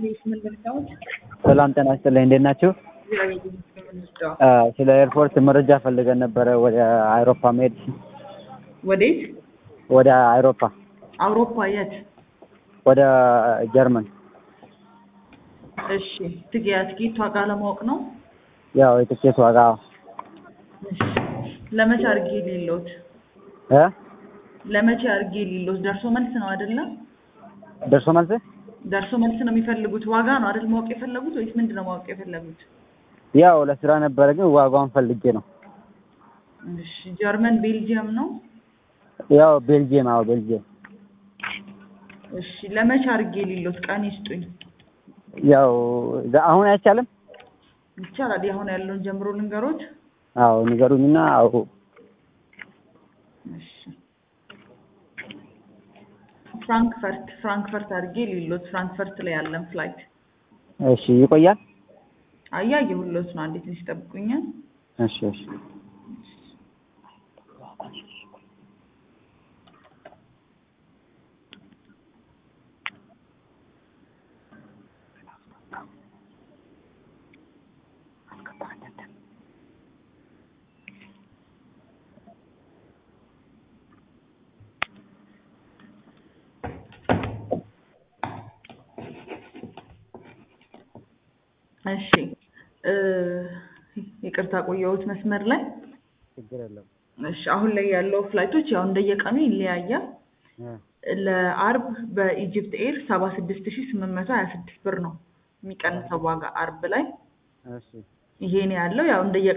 ሰላም ጤና ይስጥልኝ። እንዴት ናችሁ? ስለ ኤርፖርት መረጃ ፈልገን ነበረ ወደ አውሮፓ መሄድ። ወዴት? ወደ አውሮፓ አውሮፓ የት? ወደ ጀርመን። እሺ ትጊያ ትኬት ዋጋ ለማወቅ ነው። ያው የትኬት ዋጋ እሺ ለመቼ አድርጌ ሌሎት እ ለመቼ አድርጌ ሌሎት ደርሶ መልስ ነው አይደለም? ደርሶ መልስ ደርሶ መልስ ነው የሚፈልጉት ዋጋ ነው አይደል ማወቅ የፈለጉት ወይስ ምንድን ነው ማወቅ የፈለጉት? ያው ለስራ ነበረ ግን ዋጋውን ፈልጌ ነው። እሺ ጀርመን ቤልጂየም ነው። ያው ቤልጅየም። አዎ ቤልጅየም። እሺ ለመቼ አድርጌ ሌሎት ቀን ይስጡኝ። ያው ዛ- አሁን አይቻልም? ይቻላል። አሁን ያለውን ጀምሮ ልንገሮት። አዎ ንገሩኝና አዎ እሺ ፍራንክፈርት ፍራንክፈርት አድርጌ ሌሎት ፍራንክፈርት ላይ ያለን ፍላይት እሺ ይቆያል? አያየሁሎት ነው። አንዴት ትንሽ ይጠብቁኛል። እሺ እሺ እሺ እ ይቅርታ ቆየሁት መስመር ላይ። ችግር የለም። እሺ አሁን ላይ ያለው ፍላይቶች ያው እንደየቀኑ ይለያያል። እ ለአርብ በኢጅፕት ኤር ሰባ ስድስት ሺ ስምንት መቶ ሀያ ስድስት ብር ነው የሚቀንሰው ዋጋ አርብ ላይ እሺ ይሄ ነው ያለው። ያው እንደየ